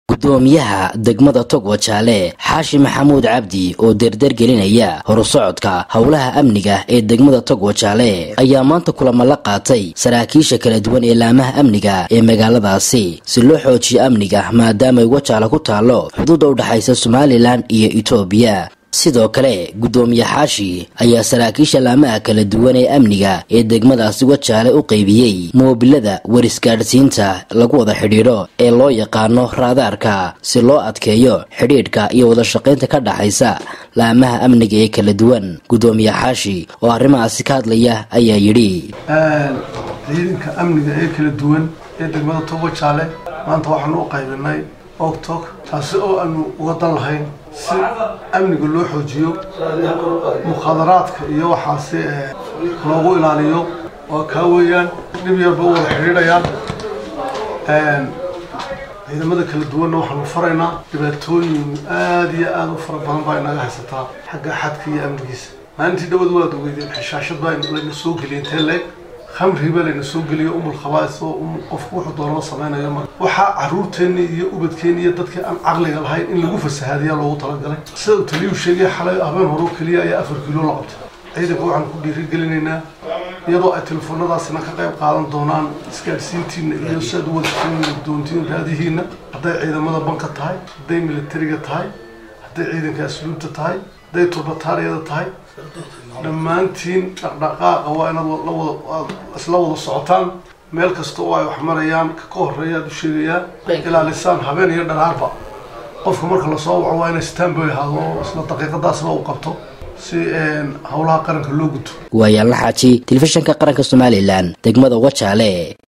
gudoomiyaha degmada togwajaale xaashi maxamuud cabdi oo derdergelinaya horusocodka howlaha amniga ee degmada togwajaale ayaa maanta kulamo la qaatay saraakiisha kala duwan ee laamaha amniga ee magaaladaasi si loo xoojiyo amniga maadaamay wajaale ku taalo xuduudda u dhexaysa somalilan iyo etoobiya sidoo kale gudoomiye xaashi ayaa saraakiisha laamaha kala duwan ee amniga ee degmadaasi wajaale u qaybiyey moobilada warisgaadhsiinta lagu wada xidhiidho ee loo yaqaano raadaarka si loo adkeeyo xidhiidhka iyo wadashaqaynta ka dhaxaysa laamaha amniga ee kala duwan gudoomiye xaashi oo arrimahaasi ka hadlaya ayaa yidhi ciidanka amniga ee kala duwan ee degmada togwajaale maanta waxaanu u qaybinay ogtog taasi oo aanu uga dan lahayn si amniga loo xoojiyo mukhaadaraadka iyo waxaasi loogu ilaaliyo oo kaa weeyaan dhib yarba u wada xidhiidhayaan ciidamada kala duwanna waxaanu faraynaa dhibaatooyin aada iyo aada u fara badan baa inaga haysataa xagga xadka iyo amnigiisa maalintii dhawad waad ogeydeen xishaashad baa layna soo geliyay intee leeg khamriba layna soo geliyo umul khabaais oo qofku wuxuu doonaba samaynayo mar waxaa caruurteenni iyo ubadkeenni iyo dadkii aan caqliga lahayn in lagu fasahaadiya loogu talagalay sida uu taliyuu sheegay xalay habeen horeo keliya ayaa afar kiilo la qabtay ciidanka waxaan ku dhiirigelinaynaa iyadoo ay telefoonadaasina ka qayb qaadan doonaan isgaadhsiintiina iyo si aad u wada doontiin raadihiina hadday ciidamada banka tahay hadday militariga tahay hadday ciidanka asluubta tahay hadday turbataariyada tahay dhammaantiin dhaqdhaqaaqa waa inaad isla wada socotaan meel kasta oo ay wax marayaan ka horeeya aad u sheegayaan ilaalisaan habeen iyo dharaarba qofka marka lasoo waco waa inay stanboy ahaado oo isla daqiiqadaasba uu qabto si howlaha qaranka loo guto waayaanla xaaji telefishinka qaranka somalilan degmada wajaale